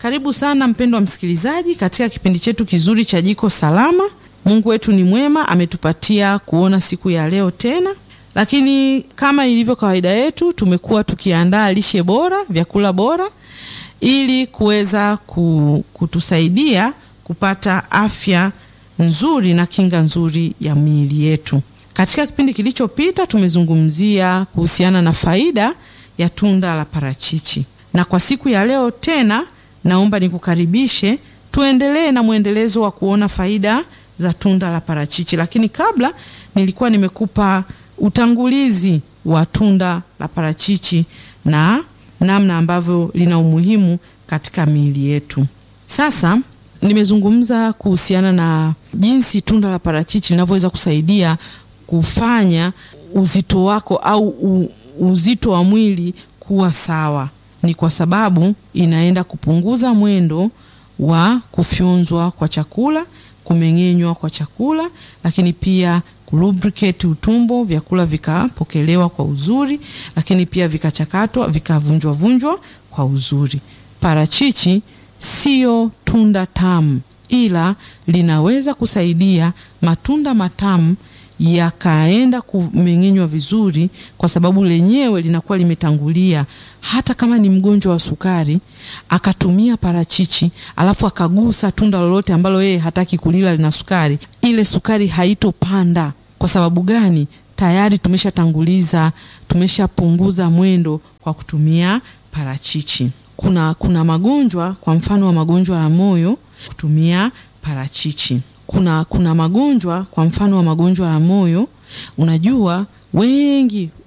Karibu sana mpendwa msikilizaji katika kipindi chetu kizuri cha Jiko Salama. Mungu wetu ni mwema, ametupatia kuona siku ya leo tena, lakini kama ilivyo kawaida yetu, tumekuwa tukiandaa lishe bora, vyakula bora ili kuweza kutusaidia kupata afya nzuri na kinga nzuri ya miili yetu. Katika kipindi kilichopita tumezungumzia kuhusiana na faida ya tunda la parachichi, na kwa siku ya leo tena naomba nikukaribishe tuendelee na mwendelezo wa kuona faida za tunda la parachichi. Lakini kabla nilikuwa nimekupa utangulizi wa tunda la parachichi na namna ambavyo lina umuhimu katika miili yetu. Sasa nimezungumza kuhusiana na jinsi tunda la parachichi linavyoweza kusaidia kufanya uzito wako au u, uzito wa mwili kuwa sawa. Ni kwa sababu inaenda kupunguza mwendo wa kufyonzwa kwa chakula, kumeng'enywa kwa chakula, lakini pia kulubricate utumbo, vyakula vikapokelewa kwa uzuri, lakini pia vikachakatwa, vikavunjwa vunjwa kwa uzuri. Parachichi sio tunda tamu, ila linaweza kusaidia matunda matamu yakaenda kumeng'enywa vizuri, kwa sababu lenyewe linakuwa limetangulia. Hata kama ni mgonjwa wa sukari akatumia parachichi, alafu akagusa tunda lolote ambalo yeye hataki kulila lina sukari, ile sukari haitopanda. Kwa sababu gani? Tayari tumeshatanguliza, tumeshapunguza mwendo kwa kutumia parachichi. Kuna, kuna magonjwa kwa mfano wa magonjwa ya moyo kutumia parachichi kuna, kuna magonjwa kwa mfano wa magonjwa ya moyo. Unajua wengi